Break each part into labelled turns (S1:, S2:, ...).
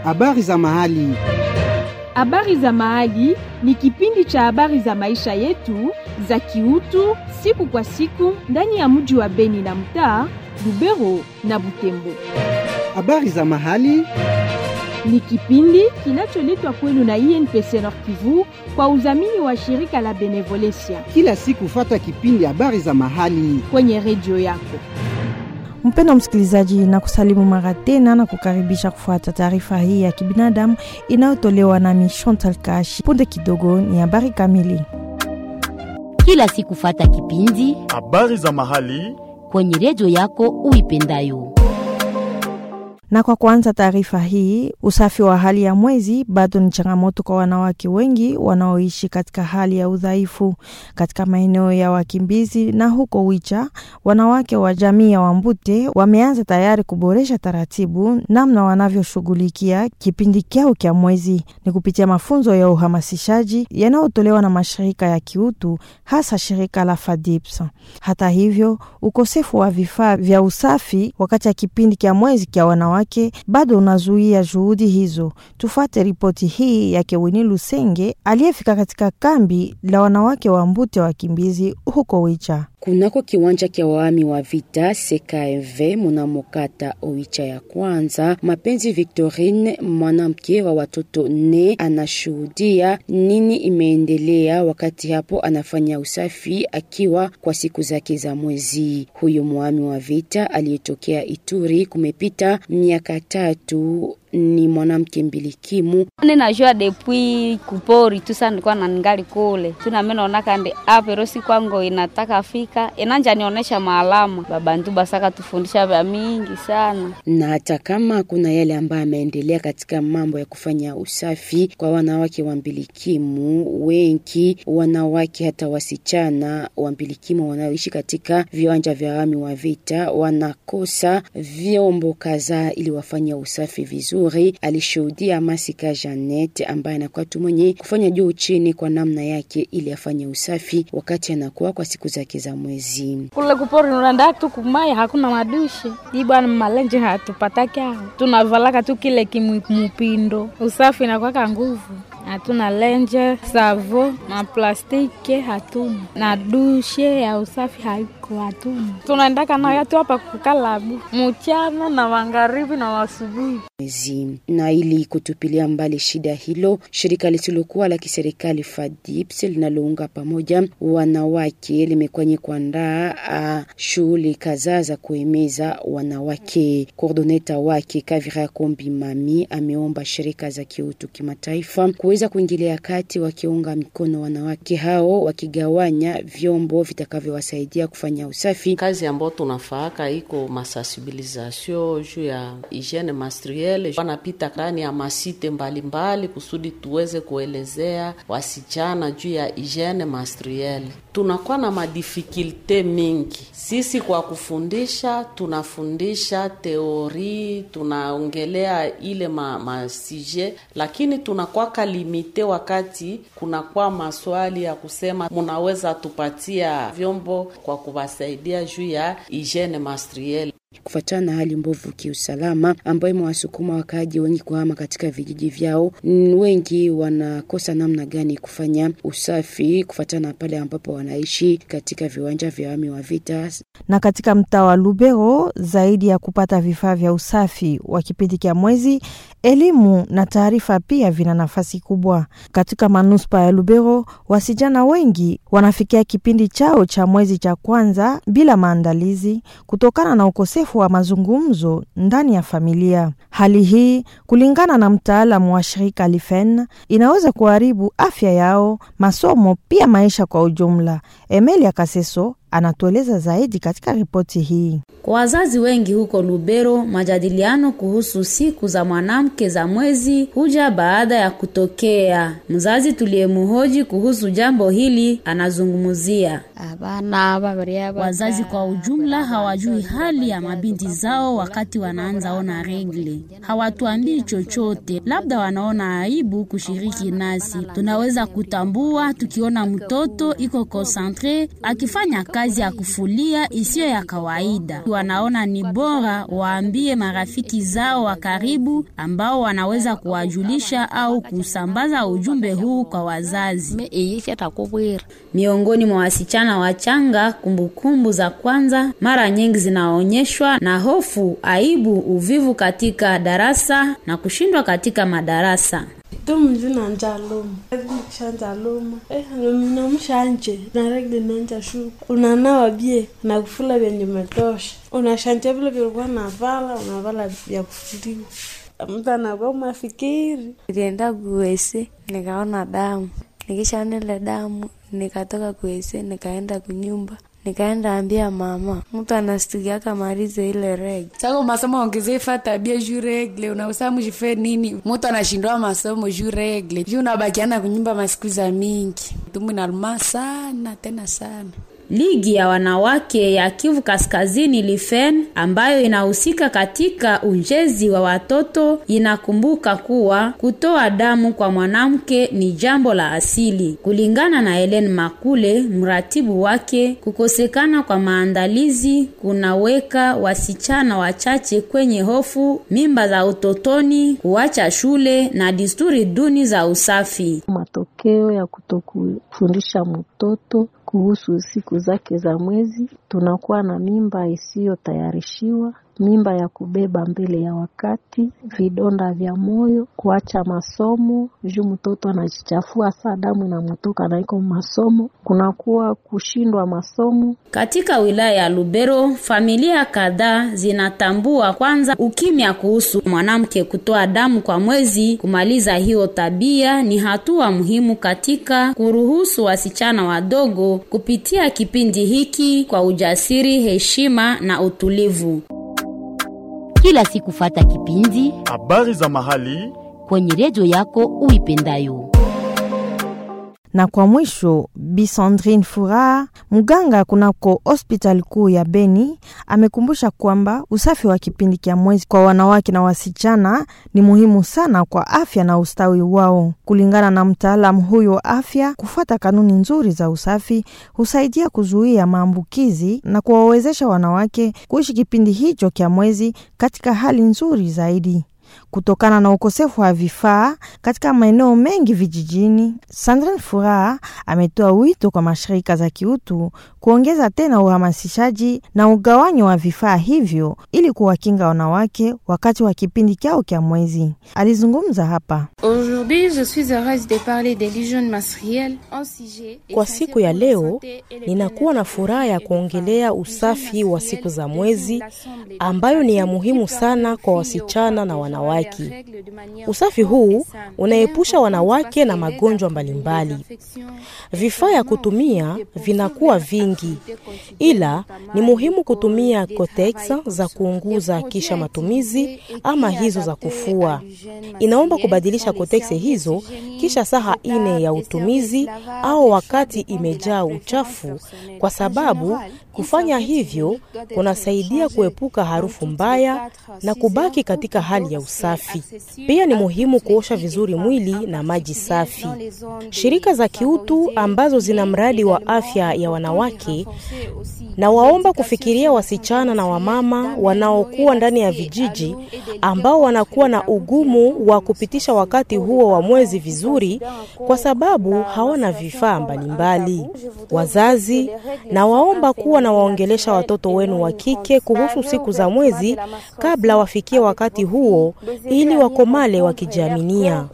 S1: Habari za mahali.
S2: Habari za mahali ni kipindi cha habari za maisha yetu za kiutu siku kwa siku ndani ya mji wa Beni na mtaa Lubero na Butembo.
S1: Habari za mahali.
S2: Ni kipindi kinacholetwa kwenu na INPC Nord Kivu kwa udhamini wa shirika la Benevolencia
S1: Kila siku fata kipindi habari za mahali.
S2: kwenye redio yako.
S3: Mpendo msikilizaji, na kusalimu mara tena na kukaribisha kufuata taarifa hii ya kibinadamu inayotolewa nami Chantal Kashi. Punde kidogo ni habari kamili.
S4: kila siku fata kipindi
S5: Habari za mahali.
S4: kwenye redio yako uipendayo.
S3: Na kwa kuanza taarifa hii, usafi wa hali ya mwezi bado ni changamoto kwa wanawake wengi wanaoishi katika hali ya udhaifu katika maeneo ya wakimbizi na huko Wicha. Wanawake wa jamii ya Wambute wameanza tayari kuboresha taratibu namna wanavyoshughulikia kipindi kyao kya mwezi, ni kupitia mafunzo ya uhamasishaji yanayotolewa na mashirika ya kiutu, hasa shirika la FADIPS. Hata hivyo, ukosefu wa vifaa vya usafi wakati ya kipindi kya mwezi kya wanawake bado unazuia juhudi hizo. Tufuate ripoti hii yake Wini Lusenge aliyefika katika kambi la wanawake wa Mbute wakimbizi huko Wicha.
S6: Kunako kiwanja kya waami wa vita CKMV munamokata Oicha ya kwanza, Mapenzi Victorine, mwanamke wa watoto nne, anashuhudia nini imeendelea wakati hapo anafanya usafi akiwa kwa siku zake za mwezi. Huyu mwami wa vita aliyetokea Ituri, kumepita miaka tatu ni mwanamke mbilikimu
S7: ninajua depuis kupori tu sana nilikuwa na ningali kule tunamenonaka ndi aperosi kwango inataka fika inanja nionyesha maalama babantu basaka tufundisha vya mingi sana
S6: na hata kama kuna yale ambayo ameendelea katika mambo ya kufanya usafi kwa wanawake wa mbilikimu, wengi wanawake hata wasichana wa mbilikimu wanaoishi katika viwanja vya wami wa vita wanakosa vyombo kadhaa ili wafanye usafi vizuri. Alishuhudia Masika Janet ambaye anakuwa tu mwenye kufanya juu chini kwa namna yake ili afanye usafi wakati anakuwa kwa siku zake za mwezi.
S8: kule kupori unaenda tu kumaya, hakuna madushi hii bwana, malenje hatupataki hao, tunavalaka tu kile kimupindo. Usafi inakwaka nguvu, hatuna lenje savo maplastike hatuna na dushe ya usafi haiko hatuna, tunaendaka nayo tu hapa kukalabu mchana na magharibi na wasubuhi.
S6: mwezi. Na ili kutupilia mbali shida hilo, shirika lisilokuwa la kiserikali FADIPS linalounga pamoja wanawake limekwenye kuandaa ah, shughuli kadhaa za kuhimiza wanawake. Koordoneta wake Kavira Kombi Mami ameomba shirika za kiutu kimataifa kuweza kuingilia kati, wakiunga mikono wanawake hao, wakigawanya vyombo vitakavyowasaidia kufanya usafi
S9: kazi ambayo tunafaaka iko masensibilisation juu ya hygiene menstruelle, wanapita ndani ya masite mbalimbali kusudi tuweze kuelezea wasichana juu ya hygiene menstruelle. Tunakuwa na madifikulte mingi sisi kwa kufundisha, tunafundisha teori, tunaongelea ile ma, masije, lakini tunakwaka limite wakati kunakuwa maswali ya kusema munaweza tupatia vyombo kwa kuwasaidia juu ya hygiene menstruelle.
S6: kufuatana na hali mbovu kiusalama ambayo imewasukuma wakaaji wengi kuhama katika vijiji vyao. Mm, Wengi wanakosa namna gani kufanya usafi kufuatana na pale ambapo wanaishi katika viwanja vya wami wa vita.
S3: na katika mtaa wa Lubero, zaidi ya kupata vifaa vya usafi wa kipindi kya mwezi, elimu na taarifa pia vina nafasi kubwa katika manuspa ya Lubero. Wasichana wengi wanafikia kipindi chao cha mwezi cha kwanza bila maandalizi kutokana na ukosefu wa mazungumzo ndani ya familia. Hali hii, kulingana na mtaalamu wa shirika Lifen, inaweza kuharibu afya yao, masomo, pia maisha kwa ujumla. Emelia Kaseso anatueleza zaidi katika ripoti hii.
S10: Kwa wazazi wengi huko Lubero, majadiliano kuhusu siku za mwanamke za mwezi huja baada ya kutokea. Mzazi tuliyemhoji kuhusu jambo hili anazungumzia
S5: abana babiri
S10: Wazazi kwa ujumla hawajui hali ya mabinti zao wakati wanaanza ona regle, hawatuambii chochote, labda wanaona aibu kushiriki nasi. Tunaweza kutambua tukiona mtoto iko konsantre akifanya kazi ya kufulia isiyo ya kawaida, wanaona ni bora waambie marafiki zao wa karibu ambao wanaweza kuwajulisha au kusambaza ujumbe huu kwa wazazi. Miongoni mwa wasichana wachanga, kumbukumbu za kwanza mara nyingi zinaonyeshwa na hofu, aibu, uvivu katika darasa na kushindwa katika madarasa.
S11: tumzina njalumu nikisha njalumu eh, namshanje naregli nanja shu unanawa bie nakufula vyenye umetosha unashanja vile vilikuwa navala unavala vya kufuliwa mtu anakuwa mafikiri
S12: nilienda kuwese nikaona damu nikishaona ile damu nikatoka kuwese nikaenda kunyumba nikaenda ambia mama mtu anastukiaka marize ile reg
S13: sako masomo ongezefa tabia juu regle unausa mjife nini mtu anashindwa masomo juu regle juu unabakiana kunyumba masiku za mingi tumu inaluma sana tena sana
S10: Ligi ya wanawake ya Kivu Kaskazini Lifen ambayo inahusika katika ujenzi wa watoto inakumbuka kuwa kutoa damu kwa mwanamke ni jambo la asili. Kulingana na Helen Makule, mratibu wake, kukosekana kwa maandalizi kunaweka wasichana wachache kwenye hofu, mimba za utotoni, kuacha shule na desturi duni za usafi.
S14: Matokeo ya kutokufundisha mtoto kuhusu siku zake za mwezi, tunakuwa na mimba isiyotayarishiwa, mimba ya kubeba mbele ya wakati, vidonda vya moyo, kuacha masomo juu mtoto anajichafua, saa damu inamutoka na iko masomo, kunakuwa kushindwa masomo.
S10: Katika wilaya ya Lubero, familia kadhaa zinatambua kwanza ukimya kuhusu mwanamke kutoa damu kwa mwezi. Kumaliza hiyo tabia ni hatua muhimu katika kuruhusu wasichana wadogo kupitia kipindi hiki kwa ujasiri, heshima na utulivu.
S4: Kila siku fata kipindi
S15: habari za mahali
S4: kwenye redio yako uipendayo.
S3: Na kwa mwisho, Bi Sandrine Furaha, mganga kunako hospitali kuu ya Beni, amekumbusha kwamba usafi wa kipindi cha mwezi kwa wanawake na wasichana ni muhimu sana kwa afya na ustawi wao. Kulingana na mtaalamu huyo wa afya, kufuata kanuni nzuri za usafi husaidia kuzuia maambukizi na kuwawezesha wanawake kuishi kipindi hicho cha mwezi katika hali nzuri zaidi. Kutokana na ukosefu wa vifaa katika maeneo mengi vijijini, Sandrine Furaha ametoa wito kwa mashirika za kiutu kuongeza tena uhamasishaji na ugawanyo wa vifaa hivyo ili kuwakinga wanawake wakati wa kipindi chao cha mwezi. Alizungumza hapa.
S16: Kwa siku ya leo, ninakuwa na furaha ya kuongelea usafi wa siku za mwezi ambayo ni ya muhimu sana kwa wasichana na wanawake. Usafi huu unaepusha wanawake na magonjwa mbalimbali. Vifaa ya kutumia vinakuwa vingi, ila ni muhimu kutumia kotex za kuunguza kisha matumizi ama hizo za kufua. Inaomba kubadilisha kotex hizo kisha saa ine ya utumizi au wakati imejaa uchafu, kwa sababu kufanya hivyo kunasaidia kuepuka harufu mbaya na kubaki katika hali ya usafi. Pia ni muhimu kuosha vizuri mwili na maji safi. Shirika za kiutu ambazo zina mradi wa afya ya wanawake na waomba kufikiria wasichana na wamama wanaokuwa ndani ya vijiji ambao wanakuwa na ugumu wa kupitisha wakati huo wa mwezi vizuri kwa sababu hawana vifaa mbalimbali. Wazazi na waomba kuwa na waongelesha watoto wenu wa kike kuhusu siku za mwezi kabla wafikie wakati huo ili wakomale wakijiaminia.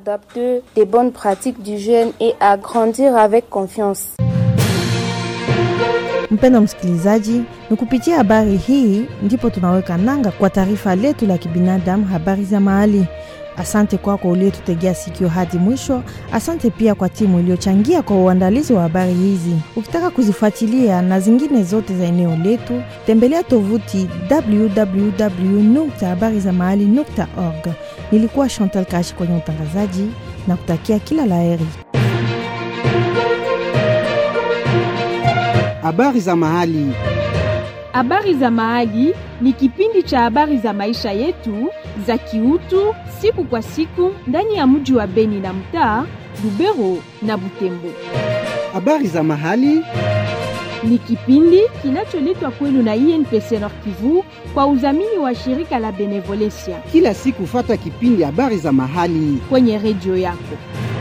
S3: Mpendo msikilizaji, ni kupitia habari hii ndipo tunaweka nanga kwa taarifa letu la kibinadamu, habari za mahali. Asante kwako uliotutegea sikio hadi mwisho. Asante pia kwa timu iliyochangia kwa uandalizi wa habari hizi. Ukitaka kuzifuatilia na zingine zote za eneo letu, tembelea tovuti www habari za mahali org. Nilikuwa Chantal Kashi kwenye utangazaji na kutakia kila laheri.
S1: Habari za mahali.
S2: Habari za Mahali ni kipindi cha habari za maisha yetu za kiutu siku kwa siku ndani ya mji wa Beni na mtaa Lubero na Butembo.
S1: Habari za mahali.
S2: Ni kipindi kinacholetwa kwenu na INPC Nord Kivu kwa udhamini wa shirika la Benevolencia
S1: Kila siku fata kipindi habari za mahali.
S2: kwenye redio yako.